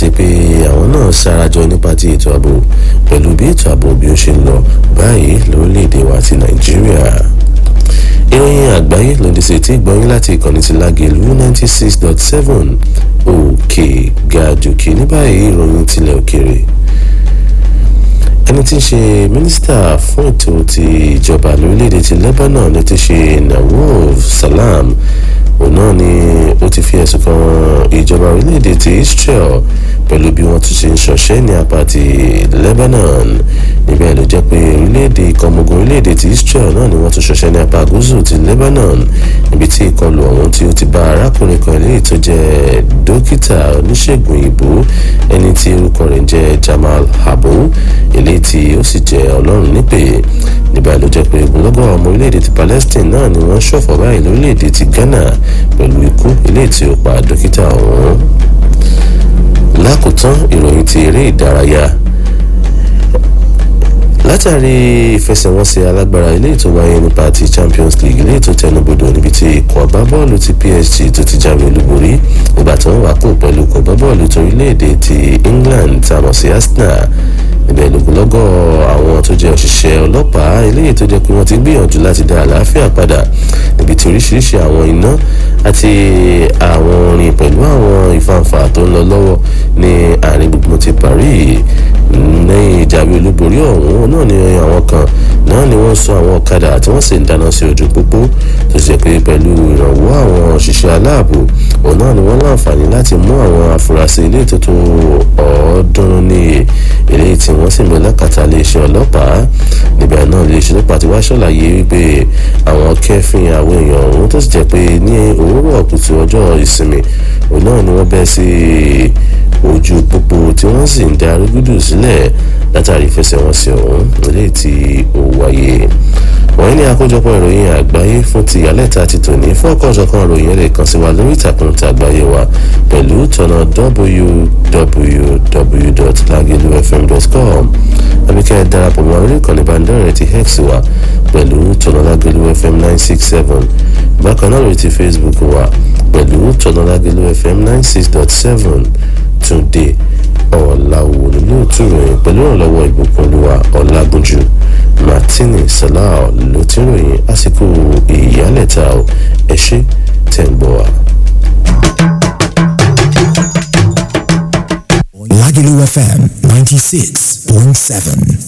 àti pé àwọn náà sarajọ nípa ti ètò ààbò pẹ̀lú bí ètò ààbò bí ó ṣe ń lọ báyìí lórílẹ̀‐èdè wa ti nàìjíríà ìròyìn àgbáyé lòdì sí tí gbọ́yìn láti ìkànnì ti lágẹ̀lú ninety six dot seven òkè gàdùkì ní báyìí ìròyìn tilẹ̀ òkèrè ẹni tí ń ṣe mínísítà fún ètò ti ìjọba lórílẹ̀‐èdè ti lebanon ní ti ṣe nawaf salam òun náà ni ó ti fi ẹ̀sùn kan ìjọba orílẹ̀‐èdè ti israel pẹ̀lú bí wọ́n tún ṣe ń ṣọṣẹ́ ní apá ti lebanon níbẹ̀ ló jẹ́ pé orílẹ̀‐èdè ìkọmọ̀gùn orílẹ̀‐èdè ti israel náà ni wọ́n tún ṣọṣẹ́ ní apá gúúsù ti lebanon níbi tí ìkọlù ọ̀hún tí ó ti bá arákùnrin kan eléyìí tó jẹ́ dókítà oníṣègùn ìbò ẹni tí orúkọ rẹ̀ ń jẹ́ jamal habo eléyìí tí ó sì jẹ́ ọlọ́run nípè níbẹ̀ ló jẹ́ pé ogunlọ́gọ̀ ọmọ orílẹ̀‐èdè ti palestine náà ni wọ́n ṣọ̀fọ̀ báyìí lórílẹ̀‐èdè ti ghana pẹ̀lú ikú eléyìí tí ó pa dókítà ọ̀hún lákòótán ìròyìn ti eré ìdárayá látàrí ìfẹsẹ̀wọnsẹ̀ alágbára eléyìí tó wáyé nípa ti champions league eléyìí tó tẹnubodò níbi tí ikọ̀ agbábọ́ọ̀lù ti psg tó ti jáwé olúborí nígbà tí wọ́n wà pò pẹ̀lú ikọ̀ agbábọ́ọ̀lù torílẹ̀-èdè ti england tá a mọ̀ sí arsenal níbẹ̀ lógúnlọ́gọ̀ àwọn tó jẹ́ òṣìṣẹ́ ọlọ́pàá eléyìí tó jẹ́ pé wọ́n ti gbìyànjú láti dá àlàáfíà padà níbi tí oríṣiríṣi àwọn iná àti àwọn orin pẹ̀lú àwọn ìfàǹfà tó ń lọ lọ́wọ́ ní àárín gbùngbùn ti paris lẹ́yìn ìjáwé olúborí ọ̀hún náà ni àwọn kan náà ni wọ́n sọ àwọn ọ̀kadà tí wọ́n sì ń dáná sí ojú pópó tó ṣe pé pẹ̀lú ìrànwọ́ àwọn òṣìṣẹ́ aláàbò òun náà ni wọ́n láǹfààní láti mú àwọn afurasí ilé ètòtò ọ̀ọ́dúnrún níye eléyìí tí wọ́n sì mú lákàtà iléeṣẹ́ ọlọ́pàá níbẹ̀ náà iléeṣẹ́ ọlọ́pàá ti wá ṣàlàyé wípé àwọn kẹfìn àwọn èèyàn ọ̀hún tó sì jẹ́ pé ní òwúrọ̀ kùtù ọjọ́ ìsinmi òun náà ni wọ́n bẹ́ sí ojú pópó tí wọ́n sì ń da arúgúdù sílẹ̀ látàrí ìfẹsẹ̀wọnsẹ̀ ọ̀hún eléyìí tí ó wáyé wọ́n ní àkójọpọ̀ ìròyìn àgbáyé fún ti ìyálẹ̀ta ti tòní fún ọ̀kanòjọ̀kan ìròyìn ẹ̀rẹ̀ kan sí wa lórí ìtàkùn ti àgbáyé wa pẹ̀lú tọ̀nà www.lagelufm.com abíkẹ́ darapọ̀ mọ́ orí ìkànnì ìbánidọ́rẹ̀ẹ́ ti hex wa pẹ̀lú tọ̀nà lagelufm nine six seven bákan náà lórí ti facebook wa pẹ̀lú tọ̀nà lagelufm nine six dot seven túnde ọ̀làwò lóòtú ròyìn pẹ̀lú ìrànlọ́wọ́ ìbùkúnlúwa ọ̀làgúnjú martini salau ló ti ròyìn àsìkò ìyálẹ̀ta ọ̀ ẹ ṣe tẹ̀ ń gbọ́ wa. Lagelu FM 96.7.